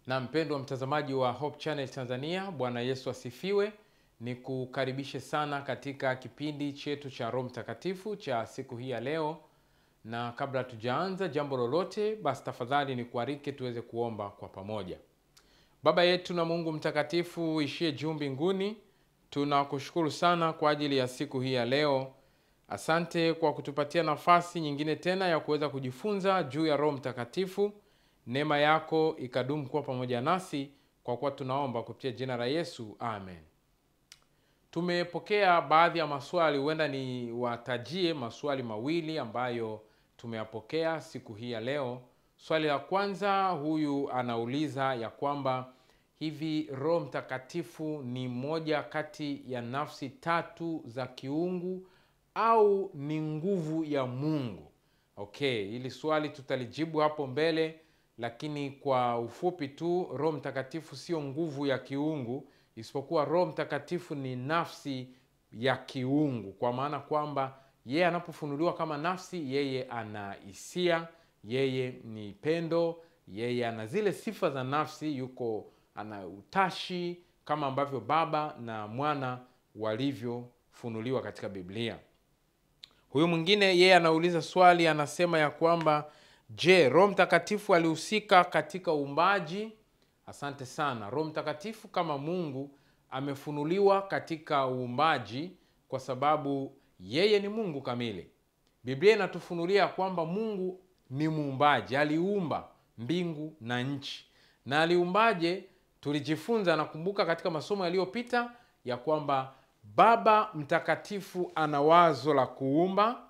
Na mpendwa mtazamaji wa Hope Channel Tanzania, Bwana Yesu asifiwe. Ni kukaribishe sana katika kipindi chetu cha Roho Mtakatifu cha siku hii ya leo, na kabla tujaanza jambo lolote, basi tafadhali ni kuarike tuweze kuomba kwa pamoja. Baba yetu na Mungu mtakatifu uishie juu mbinguni, tunakushukuru sana kwa ajili ya siku hii ya leo. Asante kwa kutupatia nafasi nyingine tena ya kuweza kujifunza juu ya Roho Mtakatifu. Neema yako ikadumu kuwa pamoja nasi, kwa kuwa tunaomba kupitia jina la Yesu, amen. Tumepokea baadhi ya maswali, huenda ni watajie maswali mawili ambayo tumeyapokea siku hii ya leo. Swali la kwanza, huyu anauliza ya kwamba hivi Roho Mtakatifu ni moja kati ya nafsi tatu za kiungu au ni nguvu ya Mungu? Okay, hili swali tutalijibu hapo mbele, lakini kwa ufupi tu, Roho Mtakatifu sio nguvu ya kiungu, isipokuwa Roho Mtakatifu ni nafsi ya kiungu, kwa maana kwamba yeye anapofunuliwa kama nafsi, yeye ana hisia, yeye ni pendo, yeye ana zile sifa za nafsi, yuko ana utashi kama ambavyo Baba na Mwana walivyofunuliwa katika Biblia. Huyu mwingine yeye anauliza swali, anasema ya kwamba je, Roho Mtakatifu alihusika katika uumbaji? Asante sana. Roho Mtakatifu kama Mungu amefunuliwa katika uumbaji kwa sababu yeye ni Mungu kamili. Biblia inatufunulia kwamba Mungu ni muumbaji, aliumba mbingu na nchi. Na aliumbaje? Tulijifunza, nakumbuka katika masomo yaliyopita ya kwamba Baba Mtakatifu ana wazo la kuumba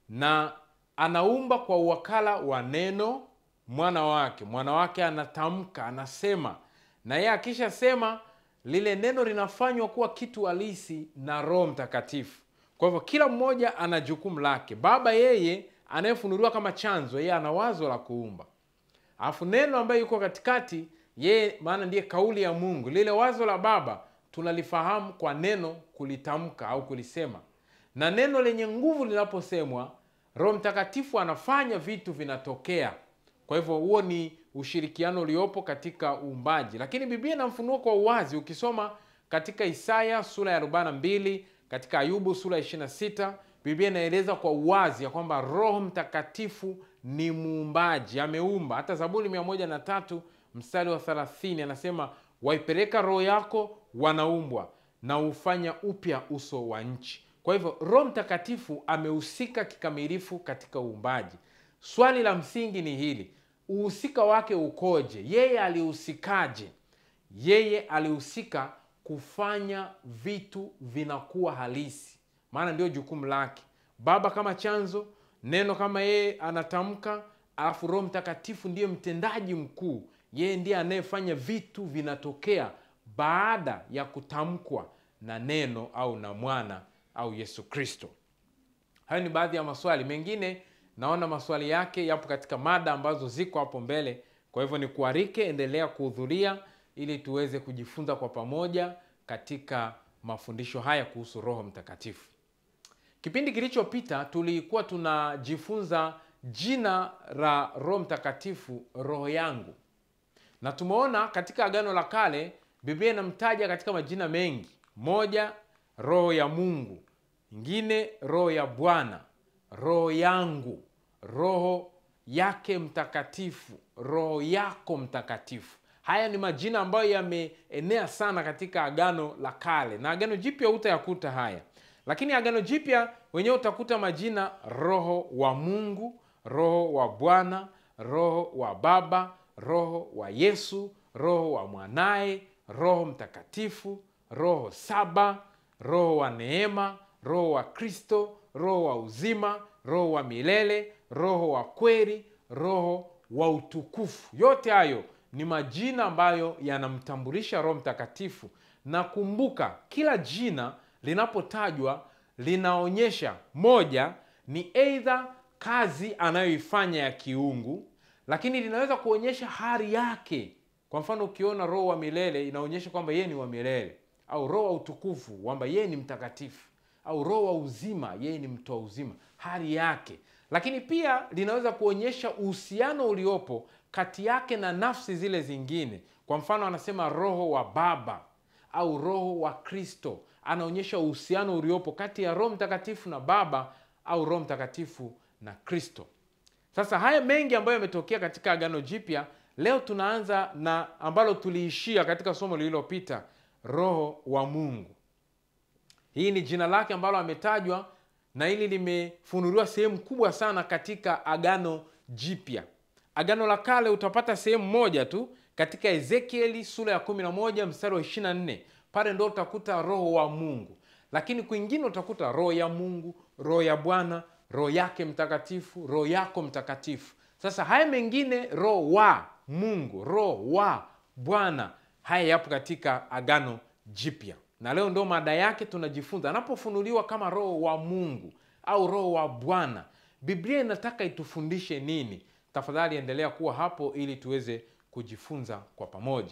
na anaumba kwa uwakala wa neno mwana wake. Mwana wake anatamka, anasema, na yeye akishasema lile neno linafanywa kuwa kitu halisi na Roho Mtakatifu. Kwa hivyo kila mmoja ana jukumu lake. Baba yeye anayefunuliwa kama chanzo, yeye ana wazo la kuumba, alafu neno ambaye yuko katikati, yeye maana ndiye kauli ya Mungu. Lile wazo la Baba tunalifahamu kwa neno kulitamka au kulisema, na neno lenye nguvu linaposemwa, Roho Mtakatifu anafanya vitu vinatokea. Kwa hivyo huo ni ushirikiano uliopo katika uumbaji, lakini Biblia inamfunua kwa uwazi. Ukisoma katika Isaya sura ya 42, katika Ayubu sura ya 26, Biblia inaeleza kwa uwazi ya kwamba Roho Mtakatifu ni muumbaji, ameumba. Hata Zaburi 103 mstari wa 30 anasema waipeleka roho yako wanaumbwa na hufanya upya uso wa nchi. Kwa hivyo Roho Mtakatifu amehusika kikamilifu katika uumbaji. Swali la msingi ni hili, uhusika wake ukoje? Yeye alihusikaje? Yeye alihusika kufanya vitu vinakuwa halisi, maana ndio jukumu lake. Baba kama chanzo, neno kama yeye anatamka, alafu Roho Mtakatifu ndiye mtendaji mkuu yeye ndiye anayefanya vitu vinatokea baada ya kutamkwa na neno au na mwana au Yesu Kristo. Hayo ni baadhi ya maswali mengine, naona maswali yake yapo katika mada ambazo ziko hapo mbele. Kwa hivyo ni kuarike, endelea kuhudhuria ili tuweze kujifunza kwa pamoja katika mafundisho haya kuhusu Roho Mtakatifu. Kipindi kilichopita tulikuwa tunajifunza jina la Roho Mtakatifu, roho yangu na tumeona katika Agano la Kale Biblia inamtaja katika majina mengi. Moja, roho ya Mungu, ingine roho ya Bwana, roho yangu, roho yake mtakatifu, roho yako mtakatifu. Haya ni majina ambayo yameenea sana katika Agano la Kale, na Agano Jipya utayakuta haya, lakini Agano Jipya wenyewe utakuta majina roho wa Mungu, roho wa Bwana, roho wa Baba roho wa Yesu, roho wa mwanaye, Roho Mtakatifu, roho saba, roho wa neema, roho wa Kristo, roho wa uzima, roho wa milele, roho wa kweli, roho wa utukufu. Yote hayo ni majina ambayo yanamtambulisha Roho Mtakatifu, na kumbuka, kila jina linapotajwa linaonyesha moja, ni aidha kazi anayoifanya ya kiungu lakini linaweza kuonyesha hali yake. Kwa mfano, ukiona roho wa milele inaonyesha kwamba yeye ni wa milele, au roho wa utukufu kwamba yeye ni mtakatifu, au roho wa uzima, yeye ni mtoa uzima, hali yake. lakini pia linaweza kuonyesha uhusiano uliopo kati yake na nafsi zile zingine. Kwa mfano, anasema roho wa Baba au roho wa Kristo, anaonyesha uhusiano uliopo kati ya Roho Mtakatifu na Baba au Roho Mtakatifu na Kristo. Sasa haya mengi ambayo yametokea katika Agano Jipya, leo tunaanza na ambalo tuliishia katika somo lililopita, Roho wa Mungu. Hii ni jina lake ambalo ametajwa na hili limefunuliwa sehemu kubwa sana katika Agano Jipya. Agano la Kale utapata sehemu moja tu katika Ezekieli sura ya 11 mstari wa 24, pale ndo utakuta Roho wa Mungu, lakini kwingine utakuta Roho ya Mungu, Roho ya Bwana, Roho yake Mtakatifu, Roho yako Mtakatifu. Sasa haya mengine, Roho wa Mungu, Roho wa Bwana, haya yapo katika Agano Jipya na leo ndo mada yake tunajifunza. Anapofunuliwa kama roho wa Mungu au roho wa Bwana, Biblia inataka itufundishe nini? Tafadhali endelea kuwa hapo ili tuweze kujifunza kwa pamoja.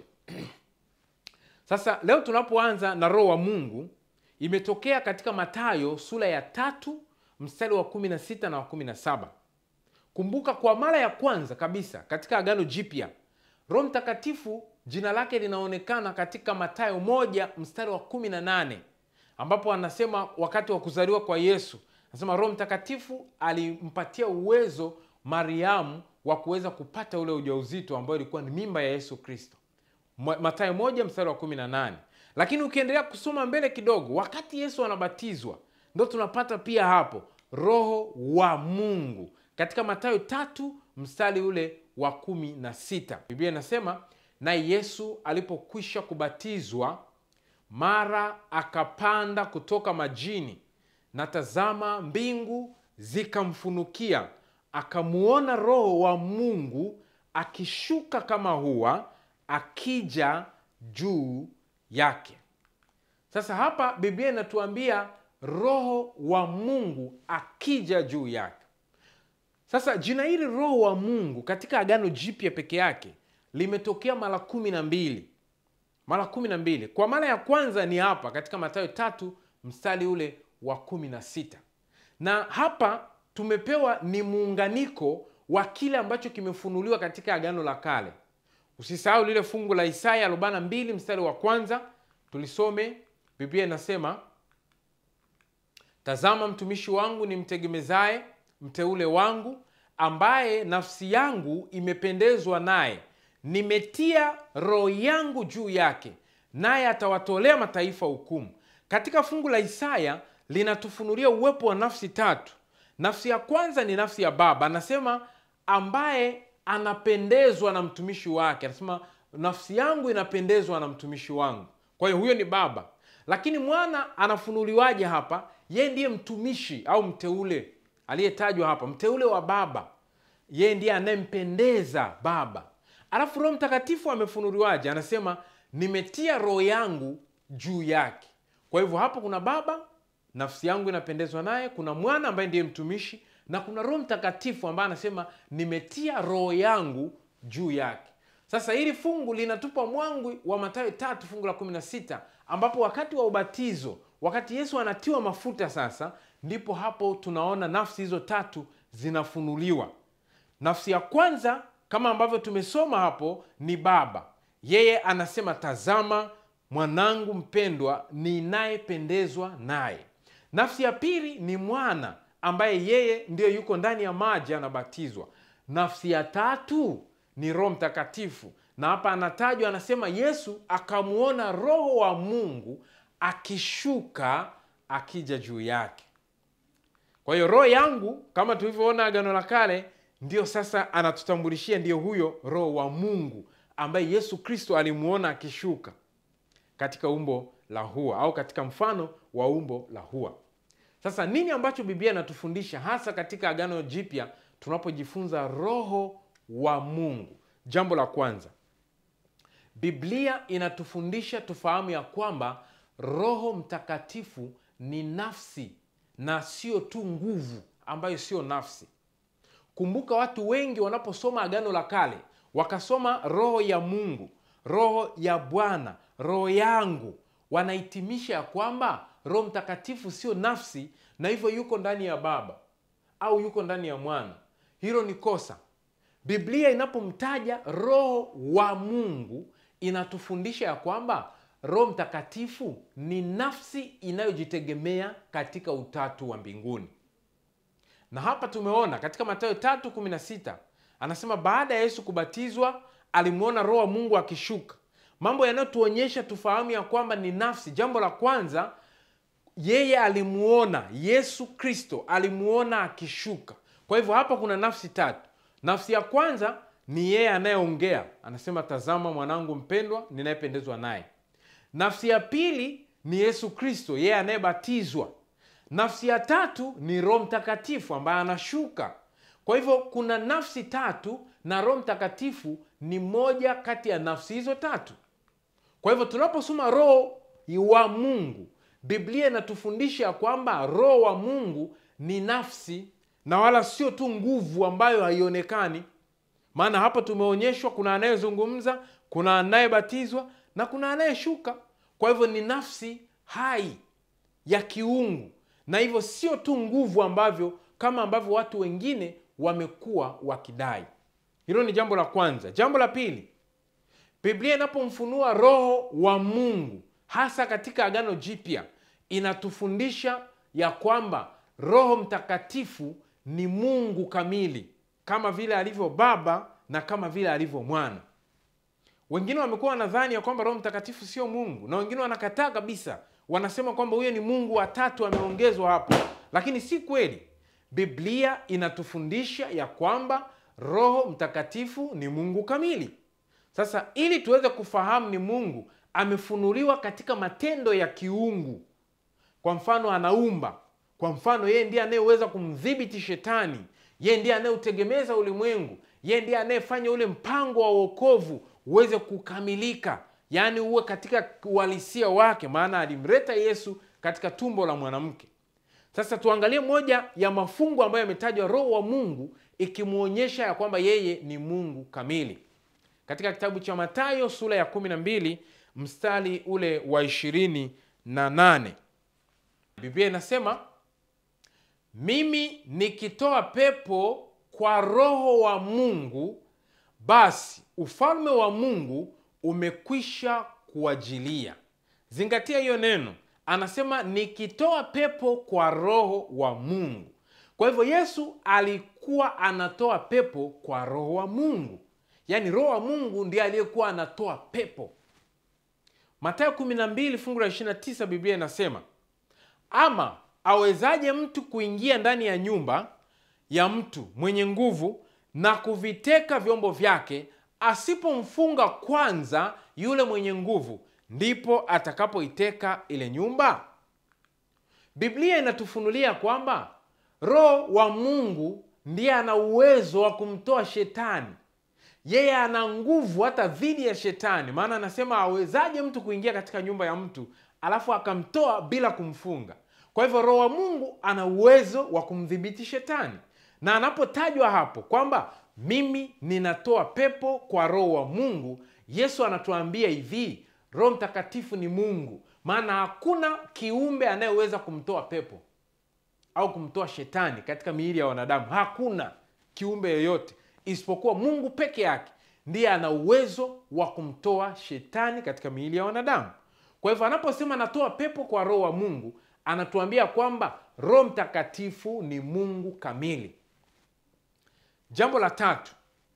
Sasa leo tunapoanza na roho wa Mungu, imetokea katika Mathayo sura ya tatu mstari wa 16 na wa 17. Kumbuka, kwa mara ya kwanza kabisa katika Agano Jipya Roho Mtakatifu jina lake linaonekana katika Mathayo moja mstari wa 18 ambapo anasema wakati wa kuzaliwa kwa Yesu, anasema Roho Mtakatifu alimpatia uwezo Mariamu wa kuweza kupata ule ujauzito ambao ilikuwa ni mimba ya Yesu Kristo. Mathayo moja mstari wa 18. Lakini ukiendelea kusoma mbele kidogo, wakati Yesu anabatizwa ndo tunapata pia hapo Roho wa Mungu katika Mathayo tatu mstari ule wa kumi na sita. Biblia inasema naye Yesu alipokwisha kubatizwa, mara akapanda kutoka majini, na tazama, mbingu zikamfunukia, akamuona Roho wa Mungu akishuka kama hua, akija juu yake. Sasa hapa Biblia inatuambia Roho wa Mungu akija juu yake. Sasa jina hili Roho wa Mungu katika Agano Jipya peke yake limetokea mara kumi na mbili mara kumi na mbili Kwa mara ya kwanza ni hapa katika Mathayo tatu mstari ule wa kumi na sita na hapa tumepewa ni muunganiko wa kile ambacho kimefunuliwa katika Agano la Kale. Usisahau lile fungu la Isaya 42 mstari wa kwanza, tulisome. Biblia inasema tazama, mtumishi wangu nimtegemezaye, mteule wangu, ambaye nafsi yangu imependezwa naye nimetia roho yangu juu yake, naye atawatolea mataifa hukumu. Katika fungu la Isaya linatufunulia uwepo wa nafsi tatu. Nafsi ya kwanza ni nafsi ya Baba, anasema ambaye anapendezwa na mtumishi wake, anasema nafsi yangu inapendezwa na mtumishi wangu. Kwa hiyo huyo ni Baba, lakini mwana anafunuliwaje hapa? Yeye ndiye mtumishi au mteule aliyetajwa hapa, mteule wa Baba. Yeye ndiye anayempendeza Baba. Alafu Roho Mtakatifu amefunuliwaje? Anasema nimetia roho yangu juu yake. Kwa hivyo hapo kuna Baba, nafsi yangu inapendezwa naye, kuna mwana ambaye ndiye mtumishi, na kuna Roho Mtakatifu ambaye anasema nimetia roho yangu juu yake. Sasa hili fungu linatupa mwangu wa Mathayo tatu fungu la 16 ambapo wakati wa ubatizo, wakati Yesu anatiwa mafuta, sasa ndipo hapo tunaona nafsi hizo tatu zinafunuliwa. Nafsi ya kwanza kama ambavyo tumesoma hapo ni Baba. Yeye anasema tazama, mwanangu mpendwa ninayependezwa naye. Nafsi ya pili ni mwana ambaye yeye ndiyo yuko ndani ya maji anabatizwa. Nafsi ya tatu ni Roho Mtakatifu, na hapa anatajwa, anasema Yesu akamwona Roho wa Mungu akishuka akija juu yake. Kwa hiyo roho yangu kama tulivyoona Agano la Kale ndiyo sasa anatutambulishia ndiyo huyo Roho wa Mungu ambaye Yesu Kristo alimuona akishuka katika umbo la hua au katika mfano wa umbo la hua. Sasa nini ambacho Biblia inatufundisha hasa katika Agano Jipya tunapojifunza Roho wa Mungu? Jambo la kwanza, Biblia inatufundisha tufahamu ya kwamba Roho Mtakatifu ni nafsi na sio tu nguvu ambayo sio nafsi. Kumbuka, watu wengi wanaposoma Agano la Kale wakasoma roho ya Mungu, roho ya Bwana, roho yangu, wanahitimisha ya kwamba Roho Mtakatifu sio nafsi na hivyo yuko ndani ya Baba. au yuko ndani ya mwana hilo ni kosa biblia inapomtaja roho wa mungu inatufundisha ya kwamba roho mtakatifu ni nafsi inayojitegemea katika utatu wa mbinguni na hapa tumeona katika matayo 316 anasema baada ya yesu kubatizwa alimwona roho wa mungu akishuka mambo yanayotuonyesha tufahamu ya kwamba ni nafsi jambo la kwanza yeye alimuona yesu kristo alimuona akishuka kwa hivyo hapa kuna nafsi tatu nafsi ya kwanza ni yeye anayeongea anasema tazama mwanangu mpendwa ninayependezwa naye nafsi ya pili ni yesu kristo yeye anayebatizwa nafsi ya tatu ni roho mtakatifu ambaye anashuka kwa hivyo kuna nafsi tatu na roho mtakatifu ni moja kati ya nafsi hizo tatu kwa hivyo tunaposoma roho wa mungu biblia inatufundisha kwamba roho wa mungu ni nafsi na wala sio tu nguvu ambayo haionekani maana hapo tumeonyeshwa kuna anayezungumza kuna anayebatizwa na kuna anayeshuka kwa hivyo ni nafsi hai ya kiungu na hivyo sio tu nguvu ambavyo kama ambavyo watu wengine wamekuwa wakidai hilo ni jambo la kwanza jambo la pili biblia inapomfunua roho wa mungu hasa katika agano jipya inatufundisha ya kwamba roho mtakatifu ni mungu kamili kama vile alivyo baba na kama vile alivyo mwana wengine wamekuwa wanadhani ya kwamba roho mtakatifu sio mungu na wengine wanakataa kabisa wanasema kwamba huyo ni mungu watatu ameongezwa hapo lakini si kweli biblia inatufundisha ya kwamba roho mtakatifu ni mungu kamili sasa ili tuweze kufahamu ni mungu amefunuliwa katika matendo ya kiungu kwa mfano anaumba kwa mfano yeye ndiye anayeweza kumdhibiti shetani yeye ndiye anayeutegemeza ulimwengu yeye ndiye anayefanya ule mpango wa uokovu uweze kukamilika yaani uwe katika uhalisia wake maana alimleta yesu katika tumbo la mwanamke sasa tuangalie moja ya mafungu ambayo yametajwa roho wa mungu ikimwonyesha ya kwamba yeye ni mungu kamili katika kitabu cha matayo sura ya 12 mstari ule wa 28 biblia inasema mimi nikitoa pepo kwa roho wa mungu basi ufalme wa mungu umekwisha kuajilia zingatia hiyo neno anasema nikitoa pepo kwa roho wa mungu kwa hivyo yesu alikuwa anatoa pepo kwa roho wa mungu yaani roho wa mungu ndiye aliyekuwa anatoa pepo matayo 12 fungu la 29 biblia inasema ama awezaje mtu kuingia ndani ya nyumba ya mtu mwenye nguvu na kuviteka vyombo vyake asipomfunga kwanza yule mwenye nguvu ndipo atakapoiteka ile nyumba biblia inatufunulia kwamba roho wa mungu ndiye ana uwezo wa kumtoa shetani yeye ana nguvu hata dhidi ya shetani maana anasema awezaje mtu kuingia katika nyumba ya mtu alafu akamtoa bila kumfunga kwa hivyo roho wa mungu ana uwezo wa kumdhibiti shetani na anapotajwa hapo kwamba mimi ninatoa pepo kwa roho wa mungu yesu anatuambia hivi roho mtakatifu ni mungu maana hakuna kiumbe anayeweza kumtoa pepo au kumtoa shetani katika miili ya wanadamu hakuna kiumbe yoyote isipokuwa mungu peke yake ndiye ana uwezo wa kumtoa shetani katika miili ya wanadamu kwa hivyo anaposema anatoa pepo kwa roho wa mungu anatuambia kwamba roho mtakatifu ni mungu kamili jambo la tatu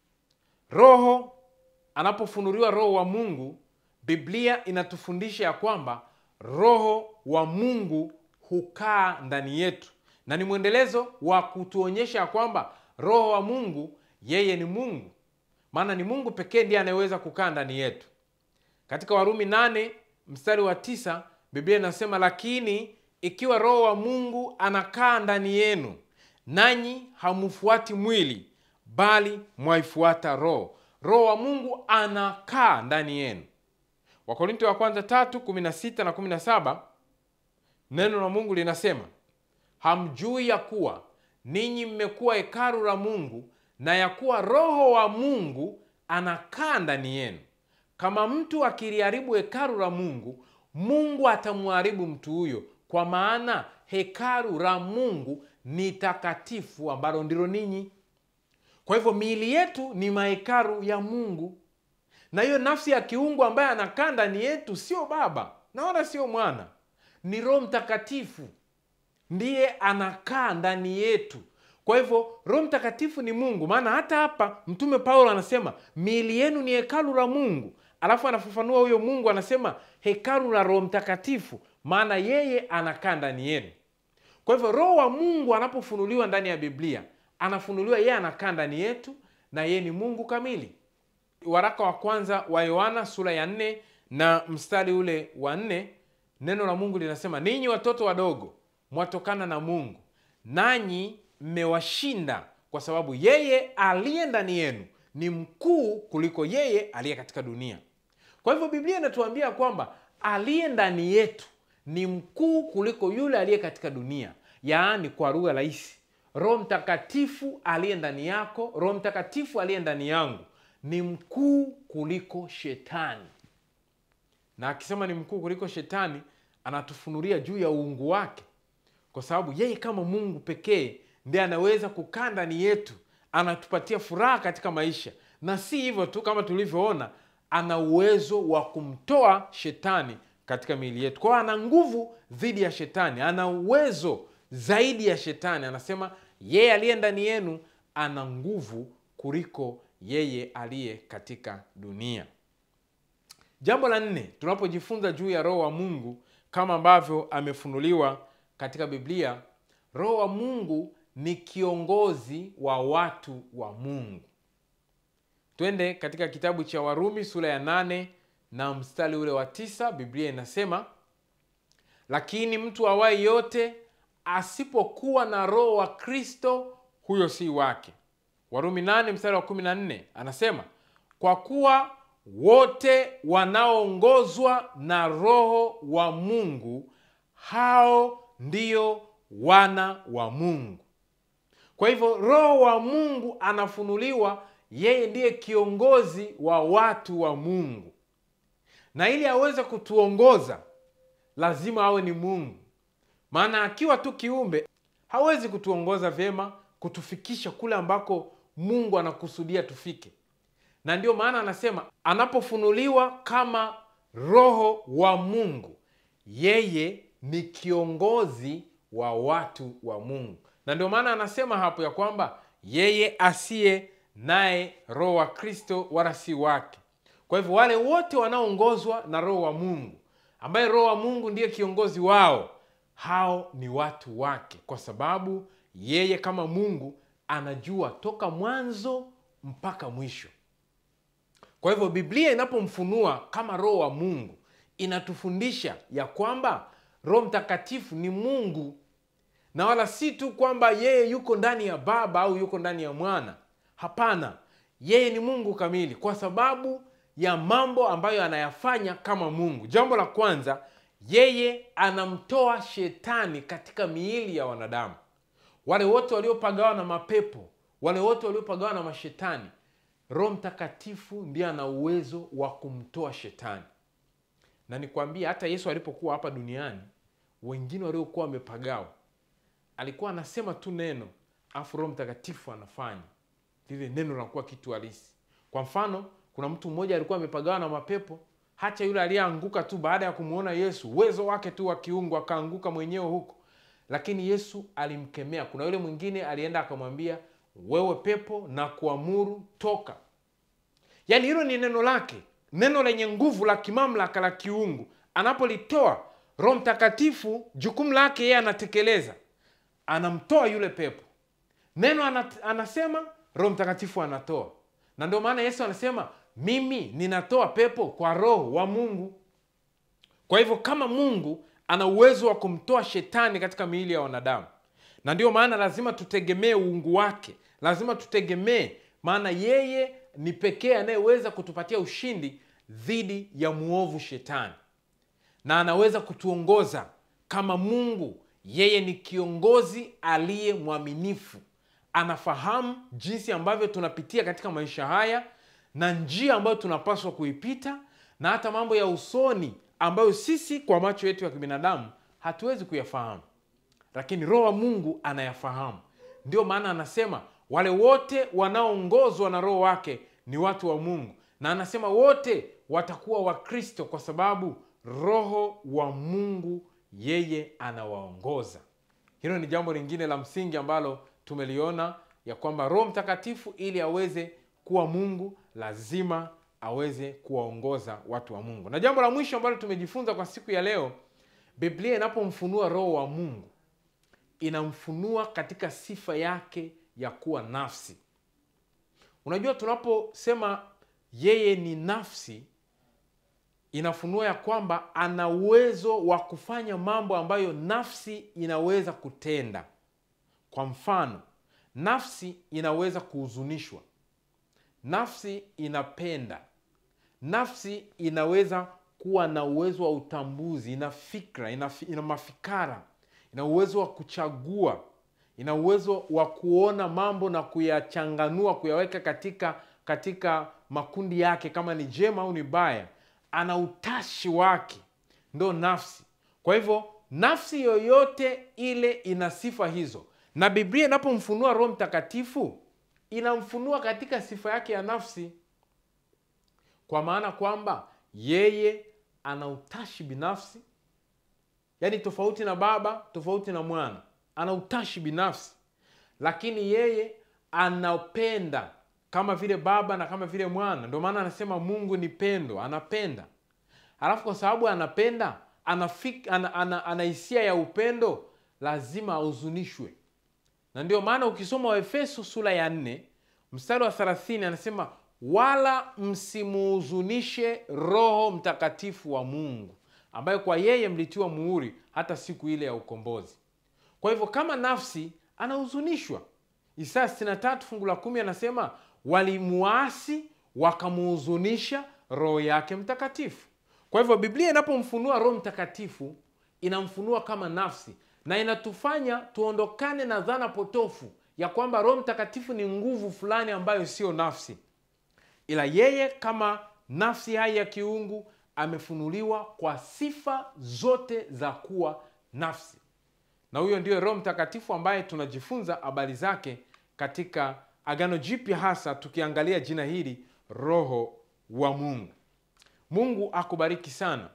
roho anapofunuliwa roho wa mungu biblia inatufundisha ya kwamba roho wa mungu hukaa ndani yetu na ni mwendelezo wa kutuonyesha ya kwamba roho wa mungu yeye ni mungu maana ni mungu pekee ndiye anayeweza kukaa ndani yetu katika warumi 8 mstari wa tisa biblia inasema lakini ikiwa roho wa mungu anakaa ndani yenu nanyi hamfuati mwili bali mwaifuata roho roho wa mungu anakaa ndani yenu wakorinto wa kwanza tatu kumi na sita na kumi na saba neno la mungu linasema hamjui ya kuwa ninyi mmekuwa hekalu la mungu na ya kuwa roho wa mungu anakaa ndani yenu kama mtu akiliharibu hekalu la mungu mungu atamharibu mtu huyo kwa maana hekalu la mungu ni takatifu ambalo ndilo ninyi kwa hivyo miili yetu ni mahekalu ya mungu na hiyo nafsi ya kiungu ambaye anakaa ndani yetu sio baba na wala sio mwana ni roho mtakatifu ndiye anakaa ndani yetu kwa hivyo roho mtakatifu ni mungu maana hata hapa mtume paulo anasema miili yenu ni hekalu la mungu alafu anafafanua huyo mungu anasema hekalu la roho mtakatifu maana yeye anakaa ndani yenu kwa hivyo roho wa mungu anapofunuliwa ndani ya biblia anafunuliwa yeye anakaa ndani yetu na yeye ni mungu kamili waraka wa kwanza wa yohana sura ya nne na mstari ule wa nne neno la mungu linasema ninyi watoto wadogo mwatokana na mungu nanyi mmewashinda kwa sababu yeye aliye ndani yenu ni mkuu kuliko yeye aliye katika dunia kwa hivyo biblia inatuambia kwamba aliye ndani yetu ni mkuu kuliko yule aliye katika dunia yaani kwa lugha rahisi roho mtakatifu aliye ndani yako roho mtakatifu aliye ndani yangu ni mkuu kuliko shetani na akisema ni mkuu kuliko shetani anatufunulia juu ya uungu wake kwa sababu yeye kama mungu pekee ndiye anaweza kukaa ndani yetu anatupatia furaha katika maisha na si hivyo tu kama tulivyoona ana uwezo wa kumtoa shetani katika miili yetu kwao ana nguvu dhidi ya shetani ana uwezo zaidi ya shetani anasema yeye aliye ndani yenu ana nguvu kuliko yeye aliye katika dunia jambo la nne tunapojifunza juu ya roho wa mungu kama ambavyo amefunuliwa katika biblia roho wa mungu ni kiongozi wa watu wa mungu twende katika kitabu cha warumi sura ya nane na mstari ule wa tisa biblia inasema lakini mtu awaye yote asipokuwa na roho wa kristo huyo si wake warumi 8 mstari wa 14 anasema kwa kuwa wote wanaoongozwa na roho wa mungu hao ndio wana wa mungu kwa hivyo roho wa mungu anafunuliwa yeye ndiye kiongozi wa watu wa mungu na ili aweze kutuongoza lazima awe ni mungu maana akiwa tu kiumbe hawezi kutuongoza vyema kutufikisha kule ambako mungu anakusudia tufike na ndio maana anasema anapofunuliwa kama roho wa mungu yeye ni kiongozi wa watu wa mungu na ndio maana anasema hapo ya kwamba yeye asiye naye roho wa kristo wala si wake kwa hivyo wale wote wanaoongozwa na roho wa mungu ambaye roho wa mungu ndiye kiongozi wao hao ni watu wake kwa sababu yeye kama mungu anajua toka mwanzo mpaka mwisho kwa hivyo biblia inapomfunua kama roho wa mungu inatufundisha ya kwamba roho mtakatifu ni mungu na wala si tu kwamba yeye yuko ndani ya baba au yuko ndani ya mwana hapana yeye ni mungu kamili kwa sababu ya mambo ambayo anayafanya kama mungu jambo la kwanza yeye anamtoa shetani katika miili ya wanadamu wale wote waliopagawa na mapepo wale wote waliopagawa na mashetani roho mtakatifu ndiye ana uwezo wa kumtoa shetani na nikwambia hata yesu alipokuwa hapa duniani wengine waliokuwa wamepagawa alikuwa anasema tu neno afu roho mtakatifu anafanya lile neno linakuwa kitu halisi kwa mfano kuna mtu mmoja alikuwa amepagawa na mapepo hata yule aliyeanguka tu baada ya kumwona yesu uwezo wake tu wa kiungu akaanguka mwenyewe huko lakini yesu alimkemea kuna yule mwingine alienda akamwambia wewe pepo na kuamuru toka yaani hilo ni neno lake neno lenye nguvu la kimamlaka la kiungu anapolitoa roho mtakatifu jukumu lake yeye anatekeleza anamtoa yule pepo neno anat, anasema roho mtakatifu anatoa na ndio maana yesu anasema mimi ninatoa pepo kwa roho wa mungu kwa hivyo kama mungu ana uwezo wa kumtoa shetani katika miili ya wanadamu na ndio maana lazima tutegemee uungu wake lazima tutegemee maana yeye ni pekee anayeweza kutupatia ushindi dhidi ya mwovu shetani na anaweza kutuongoza kama mungu yeye ni kiongozi aliye mwaminifu anafahamu jinsi ambavyo tunapitia katika maisha haya na njia ambayo tunapaswa kuipita na hata mambo ya usoni ambayo sisi kwa macho yetu ya kibinadamu hatuwezi kuyafahamu lakini roho wa mungu anayafahamu ndio maana anasema wale wote wanaoongozwa na roho wake ni watu wa mungu na anasema wote watakuwa wakristo kwa sababu roho wa mungu yeye anawaongoza hilo ni jambo lingine la msingi ambalo tumeliona ya kwamba roho mtakatifu ili aweze kuwa mungu lazima aweze kuwaongoza watu wa mungu na jambo la mwisho ambalo tumejifunza kwa siku ya leo biblia inapomfunua roho wa mungu inamfunua katika sifa yake ya kuwa nafsi unajua tunaposema yeye ni nafsi inafunua ya kwamba ana uwezo wa kufanya mambo ambayo nafsi inaweza kutenda kwa mfano nafsi inaweza kuhuzunishwa nafsi inapenda nafsi inaweza kuwa na uwezo wa utambuzi ina fikra ina, ina mafikara ina uwezo wa kuchagua ina uwezo wa kuona mambo na kuyachanganua kuyaweka katika katika makundi yake kama ni jema au ni baya ana utashi wake ndo nafsi kwa hivyo nafsi yoyote ile ina sifa hizo na biblia inapomfunua roho mtakatifu inamfunua katika sifa yake ya nafsi kwa maana kwamba yeye ana utashi binafsi yaani tofauti na baba tofauti na mwana ana utashi binafsi lakini yeye anapenda kama vile baba na kama vile mwana ndio maana anasema mungu ni pendo anapenda alafu kwa sababu anapenda ana, ana, ana, ana hisia ya upendo lazima ahuzunishwe na ndio maana ukisoma waefeso sura ya nne mstari wa 30 anasema wala msimuhuzunishe roho mtakatifu wa mungu ambaye kwa yeye mlitiwa muhuri hata siku ile ya ukombozi kwa hivyo kama nafsi anahuzunishwa isaya 63 fungu la kumi anasema walimuasi wakamuhuzunisha roho yake mtakatifu kwa hivyo biblia inapomfunua roho mtakatifu inamfunua kama nafsi na inatufanya tuondokane na dhana potofu ya kwamba roho mtakatifu ni nguvu fulani ambayo siyo nafsi ila yeye kama nafsi hai ya kiungu amefunuliwa kwa sifa zote za kuwa nafsi na huyo ndiyo roho mtakatifu ambaye tunajifunza habari zake katika agano jipya hasa tukiangalia jina hili roho wa mungu mungu akubariki sana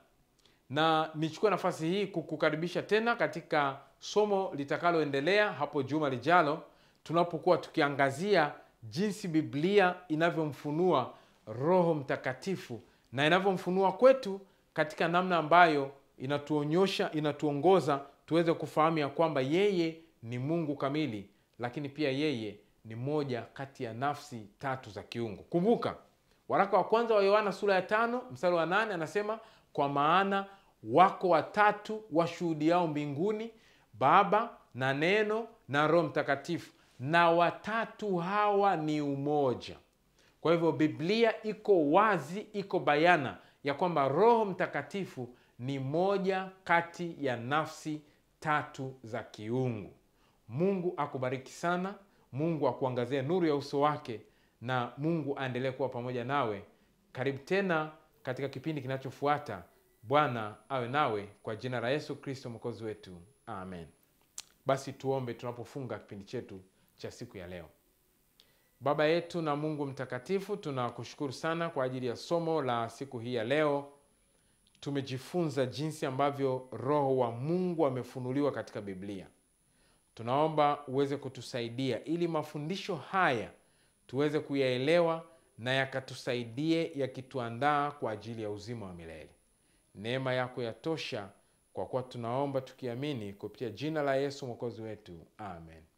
na nichukue nafasi hii kukukaribisha tena katika somo litakaloendelea hapo juma lijalo tunapokuwa tukiangazia jinsi biblia inavyomfunua roho mtakatifu na inavyomfunua kwetu katika namna ambayo inatuonyosha inatuongoza tuweze kufahamu ya kwamba yeye ni mungu kamili lakini pia yeye ni moja kati ya nafsi tatu za kiungu kumbuka waraka wa kwanza wa yohana sura ya tano mstari wa nane anasema kwa maana wako watatu washuhudiao mbinguni baba na neno na roho mtakatifu na watatu hawa ni umoja kwa hivyo biblia iko wazi iko bayana ya kwamba roho mtakatifu ni moja kati ya nafsi tatu za kiungu mungu akubariki sana mungu akuangazie nuru ya uso wake na mungu aendelee kuwa pamoja nawe karibu tena katika kipindi kinachofuata bwana awe nawe kwa jina la yesu kristo mwokozi wetu amen basi tuombe tunapofunga kipindi chetu cha siku ya leo baba yetu na mungu mtakatifu tunakushukuru sana kwa ajili ya somo la siku hii ya leo tumejifunza jinsi ambavyo roho wa mungu amefunuliwa katika biblia tunaomba uweze kutusaidia ili mafundisho haya tuweze kuyaelewa na yakatusaidie yakituandaa kwa ajili ya uzima wa milele neema yako yatosha kwa kuwa tunaomba tukiamini kupitia jina la yesu mwokozi wetu amen